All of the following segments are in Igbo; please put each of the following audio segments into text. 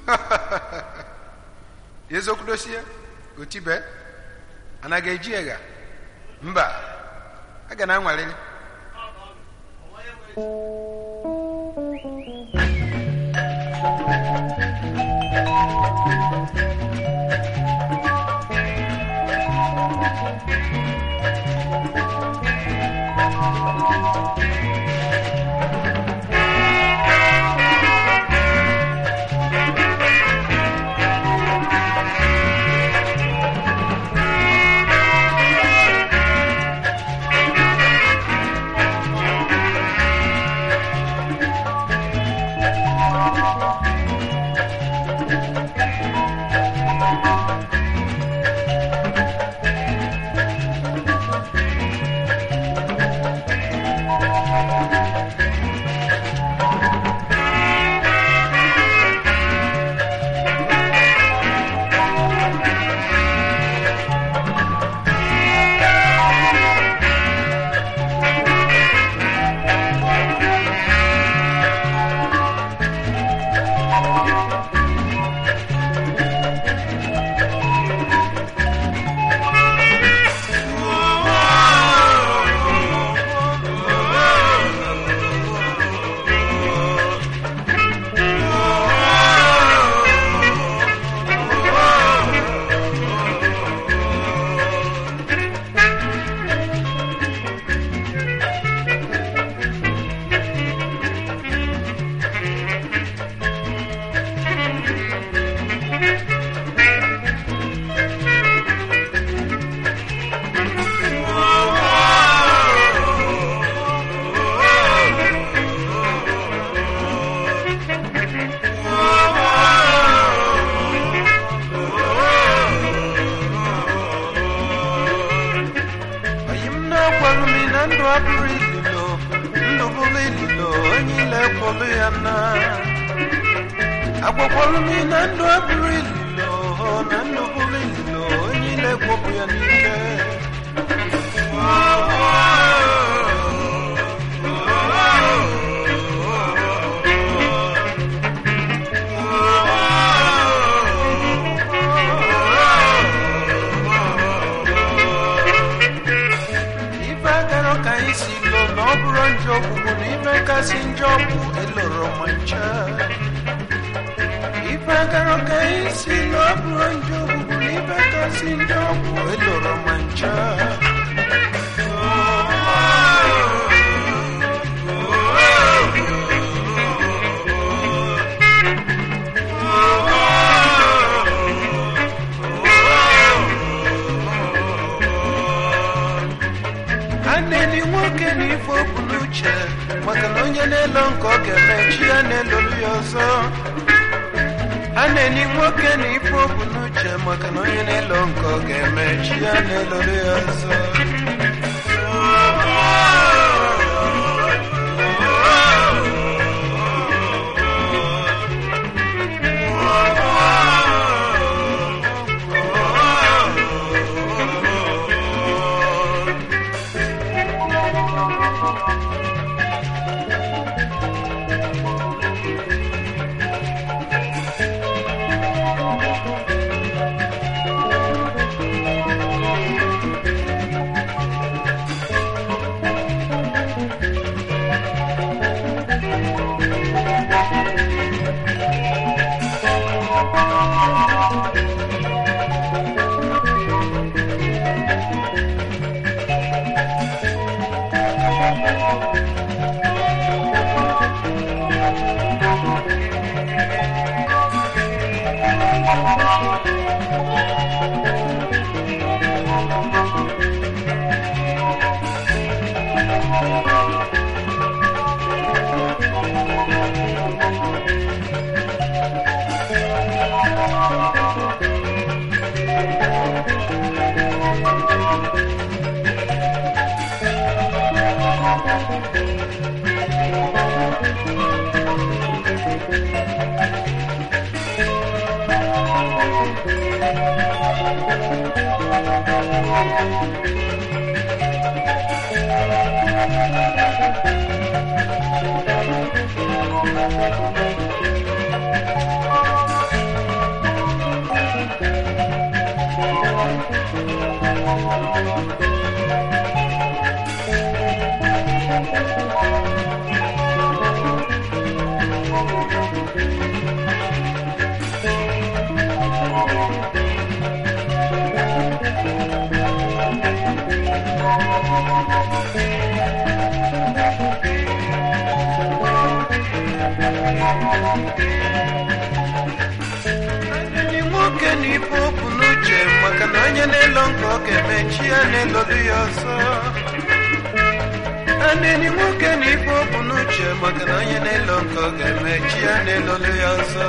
eziokwu dosie otibe anaghị eji ega mba a ga na-anwalili oyi m na-agwarụ m na ndụ abụrụ ililo ndụ bụrụ ililo onye ile kwụrụ ya na agwakwalụ m na ndụ abụrụ ililo na ndụ bụrụ ililo onye ile kwụpụ ya n'ike ife agara ka anyị si lo na ọ bụrụ njọ ọgwụgwụ na ife kasị njọ bụ eloro ma ncha ife agara ka anyị si lo ọ bụrụ njọ ọgwụgwụ na ife kasị njọ bụ eloro ma ncha a na-eni nwoke na ife okwu n'uche maka na onye na-elo nke ọ ga-eme chi ya na-elolu ya ọzọ a na-eni nwoke na ife okwu n'uche maka na onye na-elo nke ọ ga-eme chi ya na-elolu ya ọzọ Enyi nwoke na ife okwu n'uche maka na onye na-elo nke ọ ga-emechi ya na-elolu ya ọzọ enyi nwoke na ife okwu n'uche maka na onye na-elo nke ọ ga-emechi ya na-elolu ya ọzọ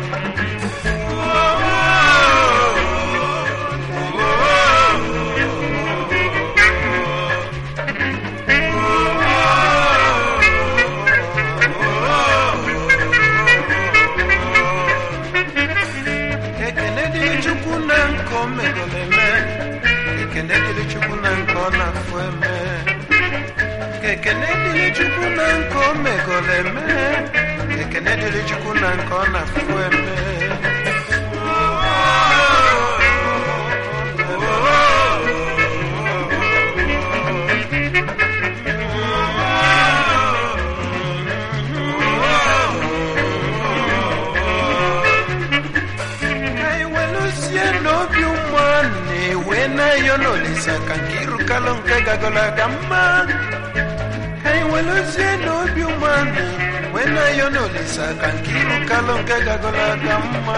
ekene dịrị chukwu na nke o megoro eme ekene dịrị chukwu na nke ọ na-afụ eme ekene dịrị chukwu na nke o megoro eme ekene dịrị chukwu na nke ọ na-afụ eme anyị weluzie n'obi ụmụ na-ewe na-eyo n'olisa ka nke ịrụkalụ nke gagolo aga mma anyị weluzie n'obi ụmụ wee na-eyo n'olisa ka nke ịrụkalụ nke gagolo aga mma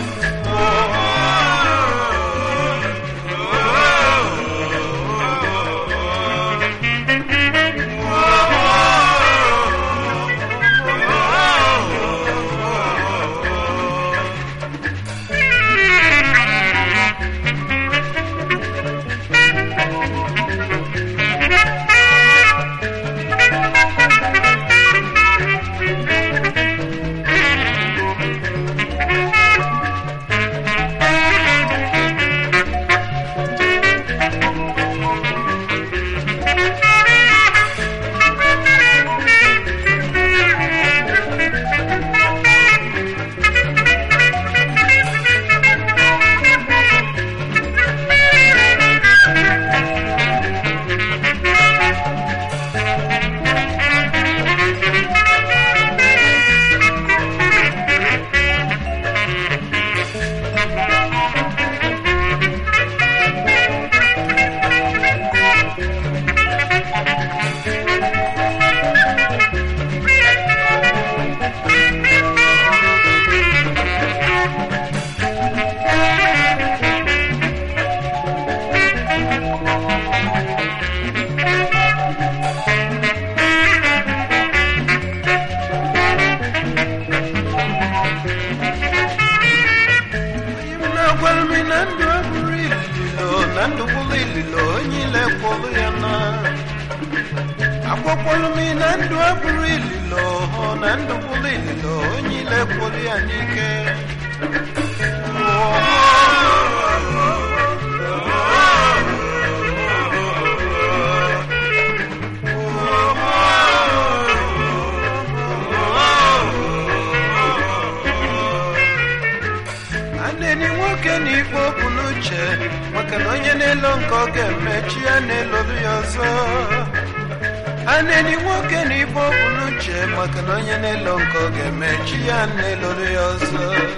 onye m na-agwara m na ndụ abụrụ ililo na ndụ bụrụ ililo onye ile kwụrụ ya na agwakwara m na ndụ abụrụ ililo hụ na ndụ bụrụ ililo onye ile kwụrụ ya n'ike aneni nwoke na ife okwu n'uche maka na onye na-elo nke ọ ga-emechi ya na-elolu ya ọzọ aneni nwoke na ife okwu n'uche maka na onye na-elo nke ọ ga-emechi ya na-elolu ya ọzọ